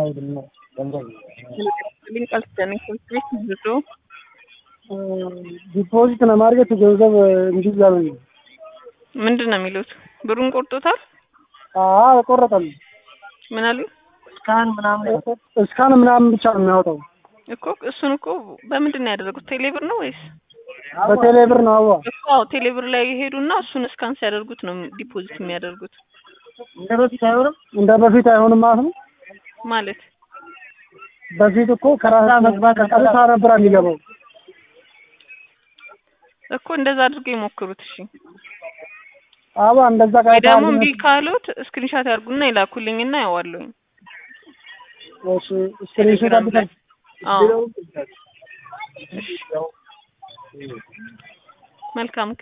አይሄድም ነው ገንዘብ ሊንቀልስተን ቤት ብዙ ዲፖዚት ለማድረግ ገንዘብ እንዲህ እያሉኝ ነው። ምንድን ነው የሚሉት? ብሩን ቆርጦታል? አዎ ቆረጠል። ምን አሉ? እስካን ምናምን እስካን ምናምን ብቻ ነው የሚያወጣው። እኮ እሱን እኮ በምንድን ነው ያደረጉት? ቴሌብር ነው ወይስ በቴሌ ብር ነው። አዋ እኮ አዎ፣ ቴሌብር ላይ ይሄዱና እሱን እስካን ሲያደርጉት ነው ዲፖዚት የሚያደርጉት እንደ በፊት አይሆንም። እንደ በፊት አይሆንም ማለት ነው። ማለት በፊት እኮ ከራሳ መግባት ቀጥታ ነበር የሚገባው። እኮ እንደዛ አድርገው ይሞክሩት። እሺ አባ እንደዛ ወይ ቀጥታ ደግሞ እምቢ ካሉት ስክሪንሻት ያርጉና ይላኩልኝና ያዋለሁኝ። እሺ ስክሪንሾት አድርገን አዎ መልካም